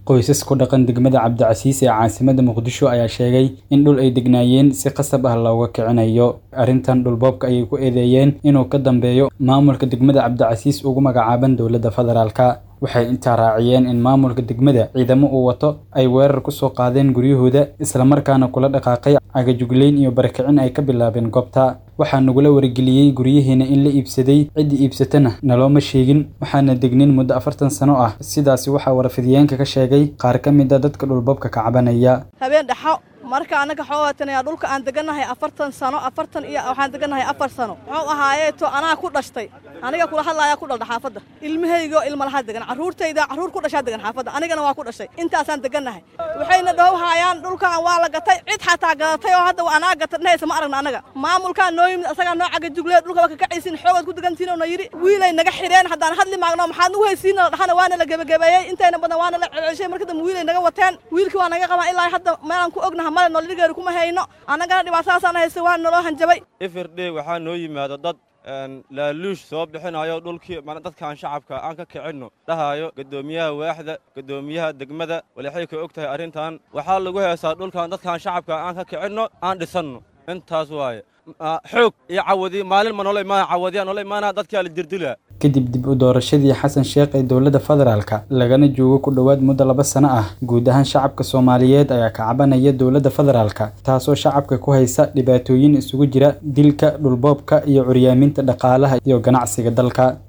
qoysas ku dhaqan degmada cabdicasiis ee caasimadda muqdisho ayaa sheegay in dhul ay degnaayeen si qasab ah looga kicinayo arrintan dhulboobka ayay ku eedeeyeen inuu ka dambeeyo maamulka degmada cabdicasiis ugu magacaaban dowladda federaalka waxay intaa raaciyeen in maamulka degmada ciidamo uu wato ay weerar ku soo qaadeen guryahooda islamarkaana kula dhaqaaqay cagajugleyn iyo barakicin ay ka bilaabeen goobta waxaa nagula wargeliyey guryaheena in la iibsaday ciddii iibsatana nalooma sheegin waxaana degnin muddo afartan sano ah sidaasi waxaa warfidiyeenka ka sheegay qaar ka mid a dadka dhulboobka ka cabanaya habeen dhaxo marka anaga xoogatanaya dhulka aan degannahay afartan sano afartan iyo waxaan degannahay afar sano muxuu ahaaye to anaa ku dhashtay aniga kula hadlaayaa ku dhaldha xaafadda ilmahaygo ilmalaha degan carruurtayda carruur ku dhashaa degan xaafadda anigana waa ku dhashay intaasaan degannahay waxayna dhowhaayaan dhulkan waa la gatay cid xataa gadatay oo hadda anaa gata dhehaysa ma aragna anaga maamulkaa noo yimid asagaa noo cagajuglee dhulkaba kakacaysin xoogaad ku degantihin oo na yidhi wiilay naga xidheen haddaan hadli maagno maxaad nagu haysiina la dhahana waana la gebagebeeyey intayna badan waana la celcelshay marka dambe wiilay naga wateen wiilkii waa naga qabaan ilaa hadda meelaan ku ognaha male noolidhigeeru kuma hayno annagana dhibaatadaasaan haysta waa naloo hanjabay ifirdhe waxaa noo yimaado dad laaluush soo bixinayo dhulkii dadkaan shacabka aan ka kicinno dhahayo guddoomiyaha waaxda guddoomiyaha degmada walixay ka og tahay arrintan waxaa lagu heesaa dhulkan dadkaan shacabka aan ka kicinno aan dhisanno intaas waaye xoog iyo cawadi maalin ma noola imaana cawadiya noola imaana dadkaa la dirdilaa kadib dib u doorashadii xasan sheekh ee dowladda federaalka lagana joogo ku dhowaad muddo laba sano ah guud ahaan shacabka soomaaliyeed ayaa ka cabanaya dowladda federaalka taasoo shacabka ku haysa dhibaatooyin isugu jira dilka dhulboobka iyo curyaaminta dhaqaalaha iyo ganacsiga dalka